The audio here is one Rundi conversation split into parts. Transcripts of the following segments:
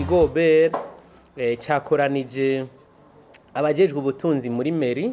ikigo obere cyakoranije abajejwe ubutunzi muri meri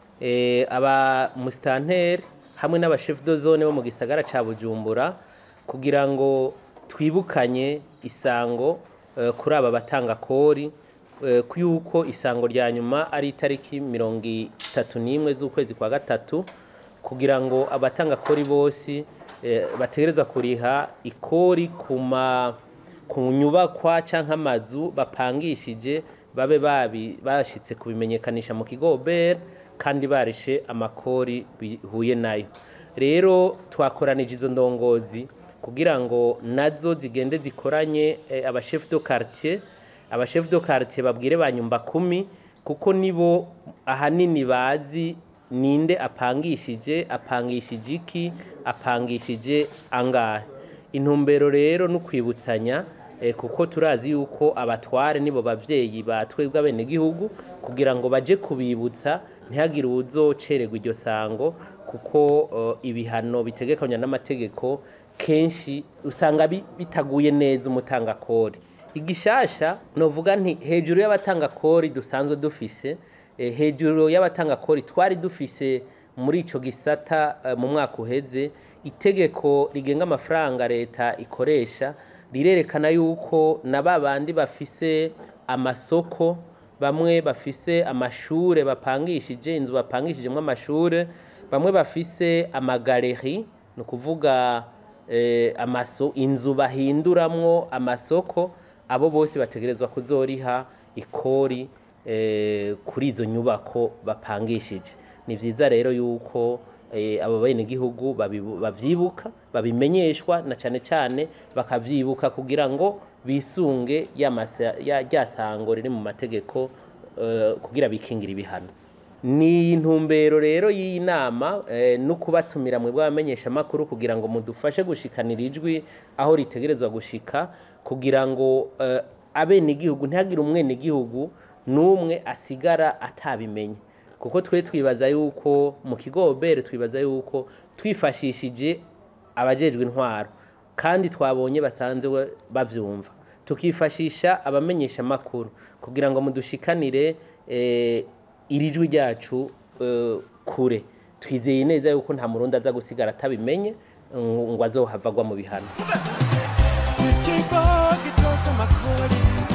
eh, aba musitanteri hamwe n'abashefu do zone bo mu gisagara ca bujumbura kugira ngo twibukanye isango eh, kuri aba batanga kori eh, ku yuko isango rya nyuma ari itariki mirongo itatu n'imwe z'ukwezi kwa gatatu kugira ngo abatanga kori bose eh, bategerezwa kuriha ikori ku ma ku nyubakwa canke amazu bapangishije babe babi bashitse kubimenyekanisha mu kigo obere kandi barishe amakori bihuye nayo rero twakoranije izo ndongozi kugira ngo nazo zigende zikoranye eh, abashefu do quartier abashefu do quartier babwire ba nyumba kumi kuko nibo ahanini bazi ninde apangishije apangishije iki apangishije angahe intumbero rero no kwibutsanya eh, kuko turazi yuko abatware nibo bavyeyi ba twebwe abenegihugu kugira ngo baje kubibutsa ntihagire uwuzocererwa iryo sango kuko uh, ibihano bitegekanywa n'amategeko kenshi usanga bi- bitaguye neza umutanga kori igishasha novuga nti hejuru y'abatanga kori dusanzwe dufise eh, hejuru y'abatanga kori twari dufise muri ico gisata eh, mu mwaka uheze itegeko rigenga amafaranga leta ikoresha rirerekana yuko na babandi bafise amasoko bamwe bafise amashure bapangishije inzu bapangishijemwo amashure bamwe bafise amagaleri ni ukuvuga eh, amaso inzu bahinduramwo amasoko abo bose bategerezwa kuzoriha ikori eh, kuri izo nyubako bapangishije ni vyiza rero yuko eh, abo benegihugu babibu- bavyibuka babimenyeshwa na cane cane bakavyibuka kugira ngo bisunge ya masa- ya rya sango riri mu mategeko eh, kugira bikingira ibihano ni intumbero rero y'iyi nama eh, no kubatumira mu bw'abamenyeshamakuru kugira ngo mudufashe gushikanira ijwi aho ritegerezwa gushika kugira ngo eh, abenegihugu ntihagire umwenegihugu n'umwe asigara atabimenye kuko twe twibaza yuko mu kigo obere twibaza yuko twifashishije abajejwe intwaro kandi twabonye basanzwe bavyumva tukifashisha abamenyesha makuru kugira ngo mudushikanire eh, iri jwi ryacu eh, kure twizeye neza yuko nta murundi aza gusigara atabimenye ngo ngo azohava agwa mu bihano ikigo gitoza amakori